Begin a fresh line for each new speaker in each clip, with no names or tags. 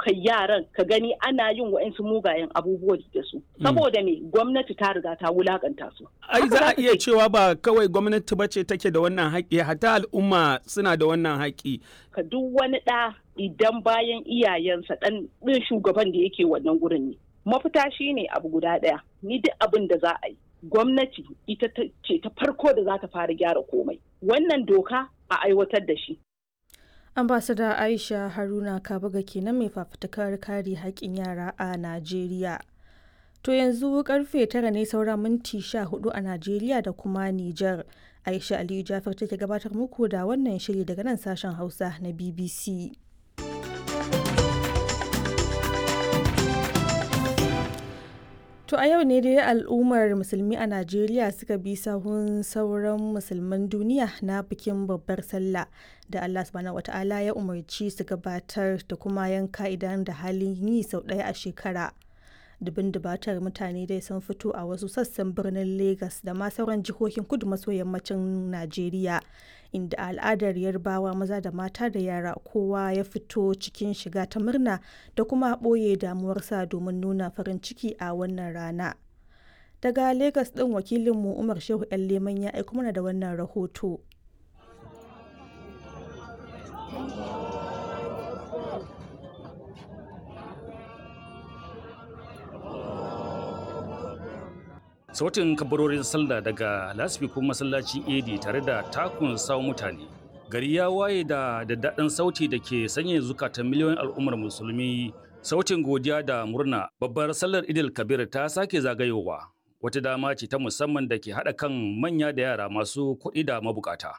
ɗaukar yaran ka gani ana yin wa'insu mugayen abubuwa da su saboda me gwamnati ta riga ta wulakanta su
ai za a iya cewa ba kawai gwamnati ba ce take da wannan haƙƙi hatta al'umma suna da wannan haƙƙi
ka duk wani ɗa idan bayan iyayensa ɗan ɗin shugaban da yake wannan gurin ne mafita shine abu guda ɗaya ni duk abin da za a yi gwamnati ita ce ta farko da za ta fara gyara komai wannan doka a aiwatar da shi
ambasada aisha haruna kabuga kenan mai fafutukar kare haƙƙin yara a najeriya to yanzu karfe tara ne saura minti sha hudu a najeriya da kuma niger aisha aliyu jafar take gabatar muku da wannan shiri daga nan sashen hausa na bbc To a yau ne dai al'ummar musulmi a Najeriya suka bi sahun sauran musulman duniya na bikin babbar sallah da Allah subhanahu wata'ala ya umarci su gabatar da kuma yanka idan da halin yi sau ɗaya a shekara. Dubin dubatar mutane dai sun fito a wasu sassan birnin Legas da ma sauran jihohin kudu maso yammacin Najeriya inda al'adar yarbawa maza da mata da yara kowa ya fito cikin shiga ta murna da kuma ɓoye damuwarsa domin nuna farin ciki a wannan rana. Daga Legas ɗin wakilinmu Umar Shehu 'yan Leman ya aiko mana da wannan rahoto.
sautin kabarorin sallah daga lasfikun masallacin edi tare da takun sawo mutane gari ya waye da daddaɗin sauti da ke sanya zukatan miliyoyin al'ummar musulmi sautin godiya da murna babbar sallar idil kabir ta sake zagayowa wata dama ce ta musamman da ke haɗa kan manya da yara masu kuɗi da mabukata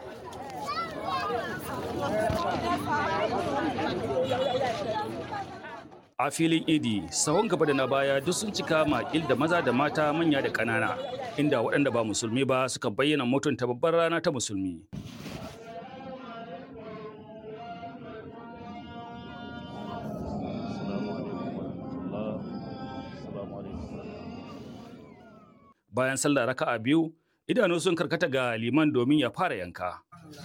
a filin idi sahun gaba da na baya duk sun cika makil da maza da mata manya da ƙanana inda waɗanda ba musulmi ba suka bayyana mutunta babbar rana ta musulmi bayan sallah raka'a biyu idanu sun karkata ga liman domin ya fara yanka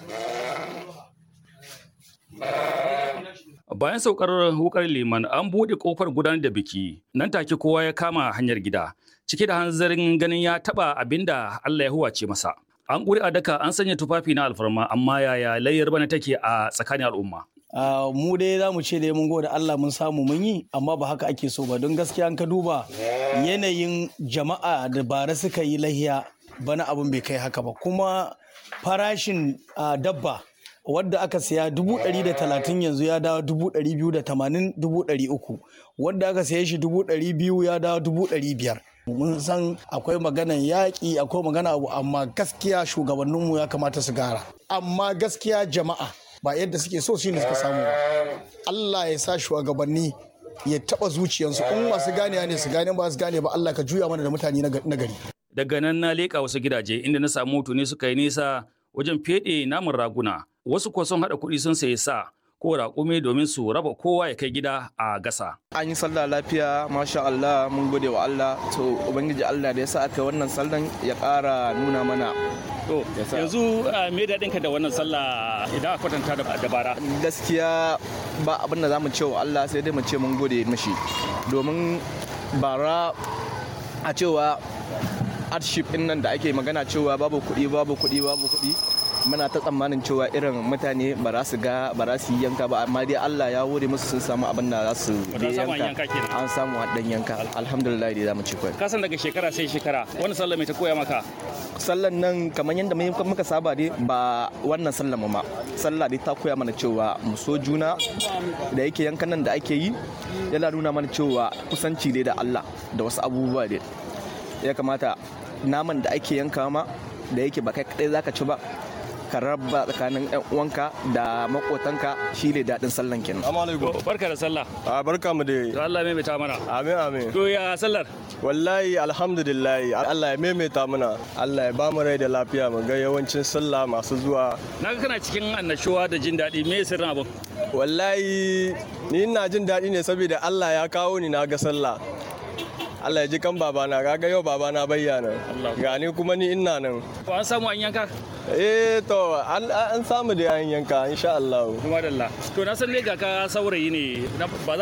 Bayan saukar wukar liman an buɗe ƙofar gudanar da biki, nan take kowa ya kama hanyar gida, cike da hanzarin ganin ya taɓa abin da Allah ya huwace masa. An ƙuri a daka an sanya tufafi na alfarma amma yaya layyar bana take a tsakanin al'umma.
Uh, mu dai za mu ce dai mun gode Allah mun samu mun yi amma ba haka ake so ba don gaskiya an ka duba yanayin jama'a da bara suka yi lahiya bana abin bai kai haka ba kuma farashin uh, dabba wadda aka siya dubu ɗari da talatin yanzu ya dawo dubu ɗari biyu da tamanin dubu ɗari uku wadda aka siya shi dubu ɗari biyu ya dawo dubu ɗari biyar mun san akwai maganan yaƙi akwai magana abu amma gaskiya shugabanninmu ya kamata su gara amma gaskiya jama'a ba yadda suke so shine suka samu ba Allah ya sa shugabanni ya taɓa zuciyarsu in masu gane ne su gane ba su gane ba Allah ka juya mana da mutane na gari
daga nan na leƙa wasu gidaje inda na samu ne suka yi nisa wajen feɗe namun raguna wasu kuwa sun haɗa kuɗi sun sayi sa ko raƙumi domin su raba kowa ya kai gida a gasa.
An yi sallah lafiya masha Allah mun gode wa Allah to ubangiji Allah da ya sa aka wannan sallan ya ƙara nuna mana.
To yanzu me daɗin ka da wannan sallah idan a kwatanta da bara.
Gaskiya ba abin da za mu ce wa Allah sai dai mu ce mun gode mishi domin bara a cewa hardship ɗin nan da ake magana cewa babu kuɗi babu kuɗi babu kuɗi muna ta tsammanin cewa irin mutane ba za su ga ba za su yi yanka ba amma dai Allah ya wuri musu sun samu abin da za su yanka an samu haɗin yanka alhamdulillah dai za mu ci kwai
kasan daga shekara sai shekara wani sallah mai ta koya maka
sallan nan kamar yadda muka saba dai ba wannan sallan ma sallah dai ta koya mana cewa mu so juna da yake yankan nan da ake yi yana nuna mana cewa kusanci dai da Allah da wasu abubuwa dai ya kamata naman da ake yanka ma da yake ba kai kadai zaka ci ba ka raba tsakanin yan uwanka da makotanka shi ne daɗin sallan kenan.
Barka da sallah.
A barka mu da.
To Allah maimaita mana.
Amin amin.
To ya sallar?
Wallahi alhamdulillah Allah ya maimaita mana. Allah ya ba mu rai da lafiya mu ga yawancin sallah masu zuwa.
Na ga kana cikin annashuwa da jin daɗi me sirrin abin?
Wallahi ni ina jin daɗi ne saboda Allah ya kawo ni na ga sallah. Allah ya ji kan babana kaga yau babana bayyana gani kuma ni ina nan
ko an samu an yanka
eh to an samu da an yanka insha Allah
kuma da Allah to na san ne ga ka saurayi ne ba za